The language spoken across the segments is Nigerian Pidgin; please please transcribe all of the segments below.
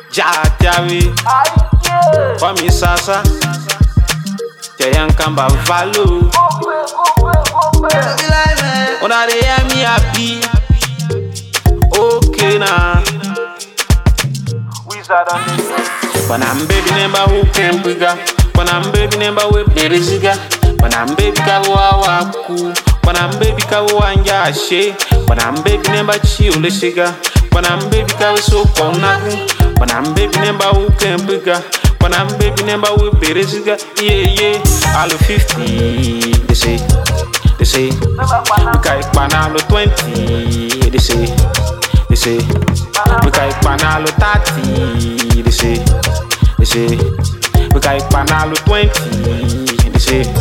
Jajawe, Kwami Sasa, Jayankamba Valo. Una dey hear me happy. Okay now. Bana baby nemba who can biga. Bana baby nemba we berisiga. Bana baby ka wa ku. Bana baby ka wanja she. Bana baby nemba chiule shiga. Bana baby ka so konaku. Bana baby nemba who can biga. Bana baby nemba we berisiga. Yeah yeah. All 50 they say. They say. Kai panalo 20 they say. They say. We kai panalo 30 they say. They say. We kai panalo 20 they say.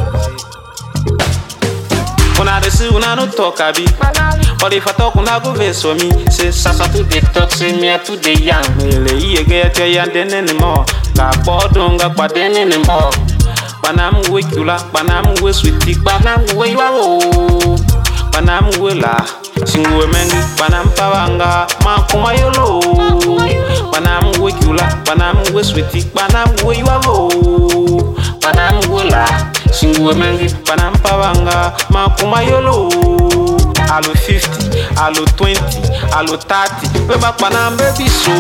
Una dey see una no talk abi. But if I talk una go vex for me. Say sasa to dey talk say me I too dey young. Mele iye get your young then anymore. Ka bodun ga pade anymore. Panam we kula, panam we sweetie, panam we yawo. Panam we la, singu we mengi, panam pawanga, makuma yolo. Panam we kula, panam we sweetie, panam we yawo. Panam we la, singu we mengi, panam pawanga, makuma yolo. Alo 50, alo 20, alo 30, we back panam baby so.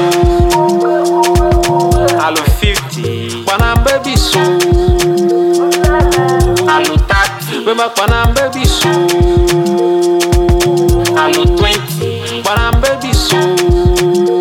Alo 50, panam baby so. Alo 30, we back panam baby so. Alo 20, panam baby so.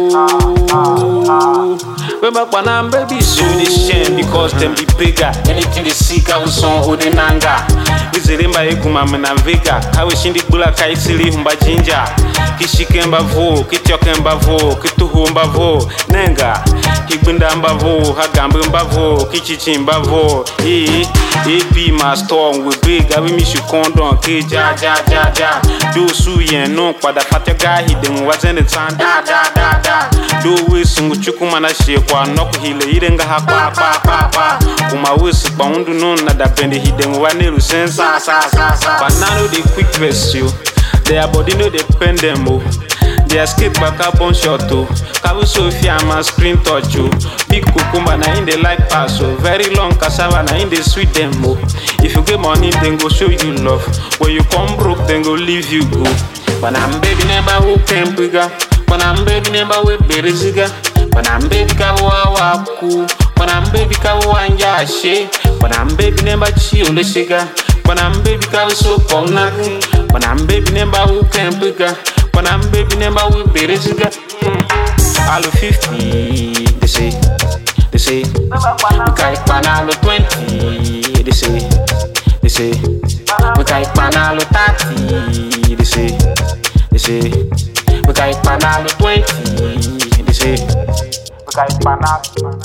We back panam baby so. They shame because them be bigger. Anything they seek, I was on Odinanga. Izirimba ekuma mna vega kawe shindi bula kaisili humba jinja kishike mbavo kityoke mbavo kituhu mbavo nenga kigbinda mbavo hagambe mbavo kichichi mbavo ee epi ma storm we big abi mi shi kondon ke ja ja ja ja do su yen no pada fatya ga hidden wazen tan da da da da do we sungu chukuma na she kwa nok hile irenga ha pa pa pa pa kuma wisi kwa undu no na da bende hidden wanelu sensa sa sa sa banana dey quick vex you their body no dey pain them o their escape baka bone shot o kabu sofia ma screen touch o big cucumber na im dey like pass o very long cassava na im dey sweet dem o if you get money dem go show you love when you come broke dem go leave you go banam baby never who can bigger banam baby never wey beresiga banam baby ka wa wa ku banam baby ka wanja she banam baby never chi ole shiga banam baby ka so konaku banam baby never who can bigger banam baby never we beresiga alo 50 they say they say we kai panalo 20 they say they say we kai panalo 30 they say they say we kai panalo 20 they say we kai panalo